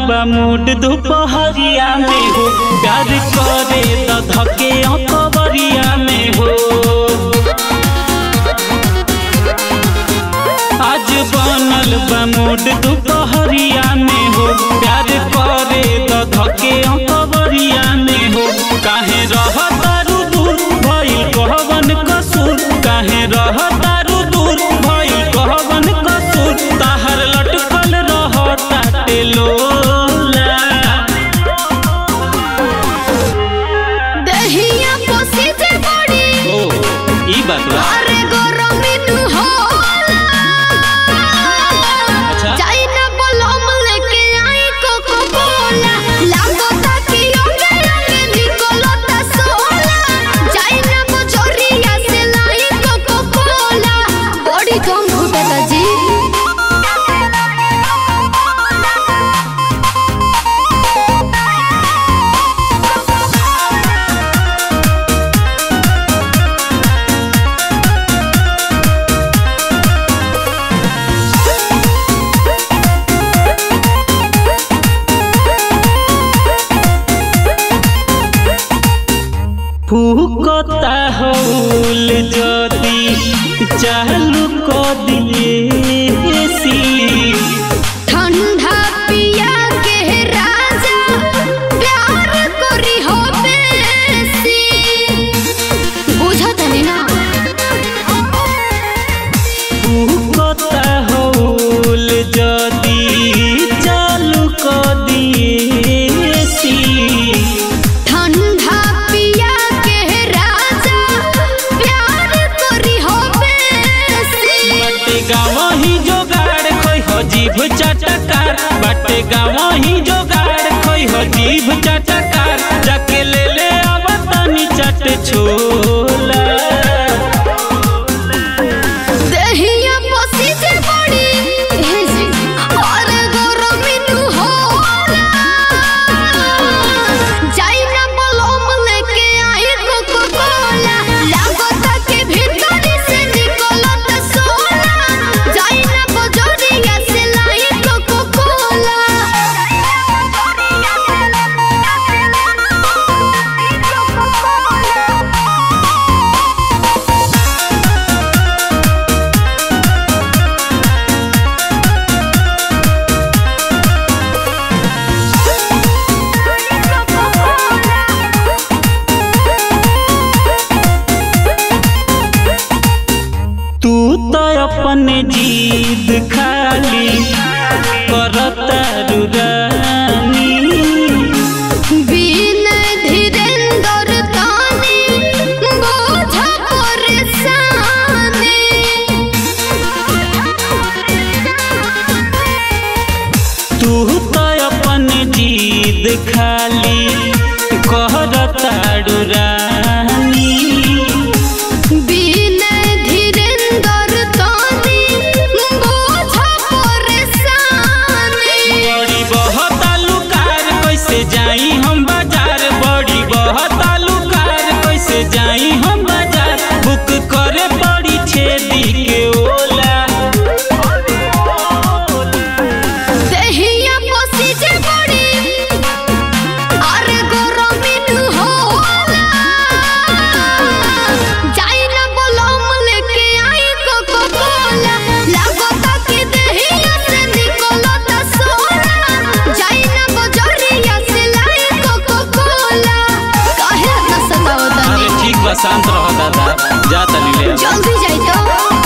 बा मूड दोपहरिया में हो प्यार करे त धके अकबरिया में हो आज बनल बा मूड दोपहरिया में हो प्यार करे त धके अकबरिया में हो काहे रह तारू दूर भइल कहवन कसूर काहे रह तारू दूर भइल कहवन कसूर ताहर लटकल रह ताटे लोला दहिया पोसी जे बड़ी ओ ई बात बा अरे गरमी नु होला अच्छा। जाई ना बलम लेके आई कोको कोला लागता कि अंगे अंगे निकलता सोला जाई ना बजरिया से लाई कोको कोला बड़ी कम घुटता जी फूकता हौल जदी चालू क दिए सी ठंडा पिया के राजा प्यार करी हो बेसी बुझत नहीं ना फूकता हौल जदी चालू क दिए सी ठंडा पिया के राजा प्यार करी हो बेसी बाटे गाँव ही जोगाड़ खोई हो जीभ चटकार बाटे गाँव ही जोगाड़ खोई हो जीभ चटकार जाके ले ले आवतानी चट छोला दहिया पोसी जे बड़ी हे जी और गरमी नु होला जाई ना बलम लेके आई कोको कोला लागता के भीतर से निकलत सोला जाई ना बजरिया से लाई कोको कोला तू तो अपने जीद खाली करता रुरानी बिन धीरेंद्र तानी बोझ परेशानी तू तो अपने जीद खाली करता रुरानी बिन धीरेंद्र तानी बोझ परेशानी बड़ी बहुत आलूकार कैसे जाई हम बाजार बड़ी बहुत आलूकार कैसे जाई हम बाजार बुक करे पड़ी छेदी के ओला दहिया पोसी जे बड़ी अरे गरमी नु होला जाई ना बलम लेके आई कोको कोला लागता कि दहिया से निकलता सोना जाई ना बजरिया से लाई कोको कोला काहे न सतावता अरे ठीक बा शांत रहो दादा जा तनी ले आ। जल्दी जाई तो